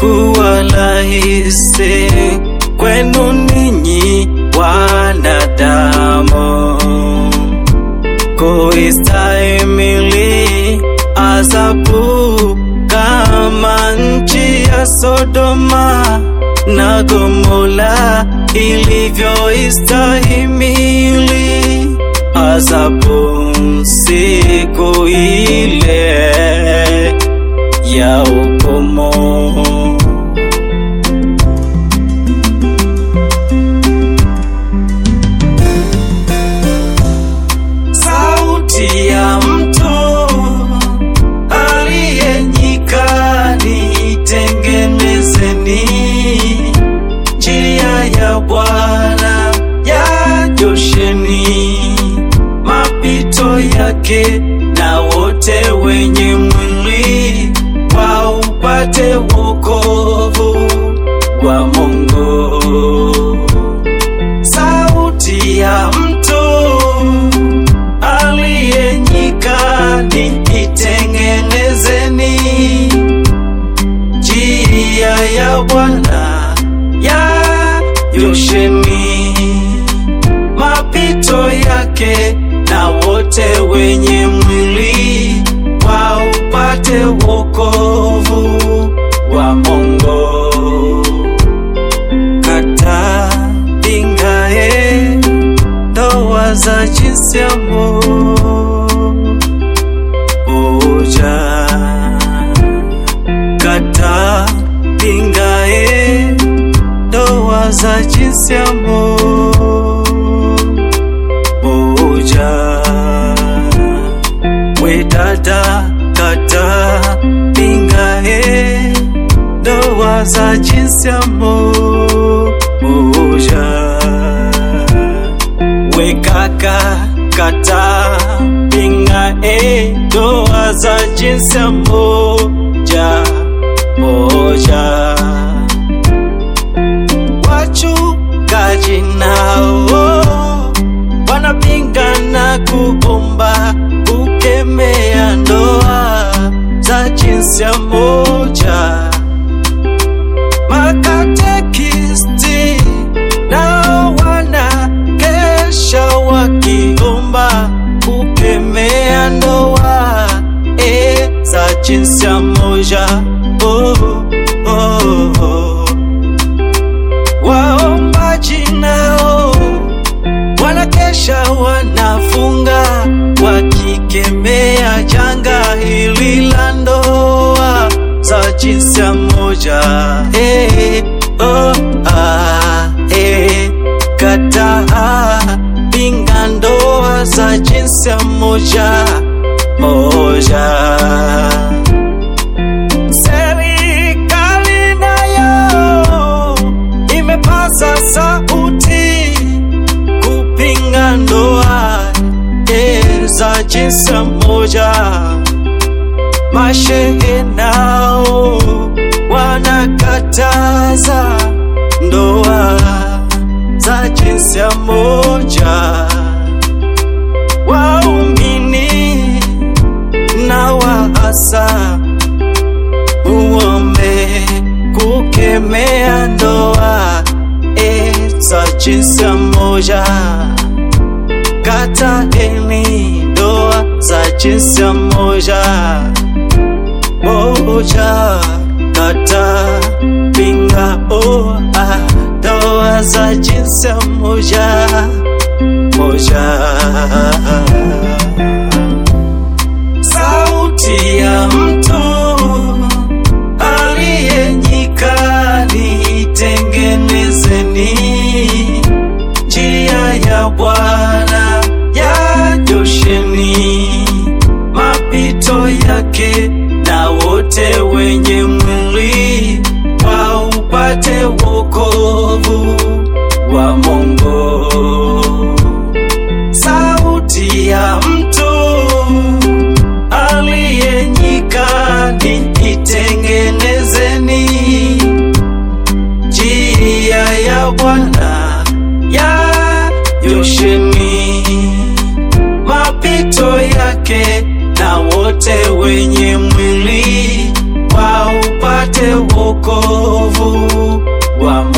kuwa rahisi kwenu ninyi wanadamu kuistahimili adhabu kama nchi ya Sodoma na Gomora ilivyoistahimili adhabu siku ile ya hukumu. Sauti ya mtu aliye nyikani, tengenezeni njia ya Bwana, yanyosheni mapito yake, na wote wenye mwili waupate wokovu wa Mungu. Sauti ya mtu aliye nyikani, itengenezeni njia ya Bwana, yanyosheni mapito yake, na wote wenye mwili waupate wokovu wa Mungu. Kata pingae ndoa za jinsia moja, kata pingae ndoa za jinsia moja. We dada, kata pingae ndoa za jinsia moja. We kaka, kata pingae ndoa za jinsia moja moja. Wachungaji nao wanapingana kuomba kukemea ndoa za jinsia moja. Makatekisti nao wanakesha wakiomba kukemea ndoa e za jinsia moja. Oh, oh, oh. Waombaji nao wanakesha wanafunga wakikemea janga hili la ndoa za jinsia moja. Hey, oh, ah, hey, kataa pinga ndoa za jinsia moja moja. Serikali nayo imepaza sauti kupinga ndoa e za jinsia moja. Mashehe nao wanakataza ndoa za jinsia moja. Waumini na waasa uombe kukemea ndoa e za jinsia moja. Kataeni ndoa za jinsia moja moja, kata pinga oa ndoa za jinsia moja moja. Sauti ya mtu aliye nyikani, tengenezeni njia ya Bwana, yanyosheni mapito yake, na wote wenye mwili waupate wokovu wa Mungu. Sauti ya mtu aliye nyikani, itengenezeni njia ya Bwana, yanyosheni mapito yake, na wote wenye mwili waupate wokovu wokovu wa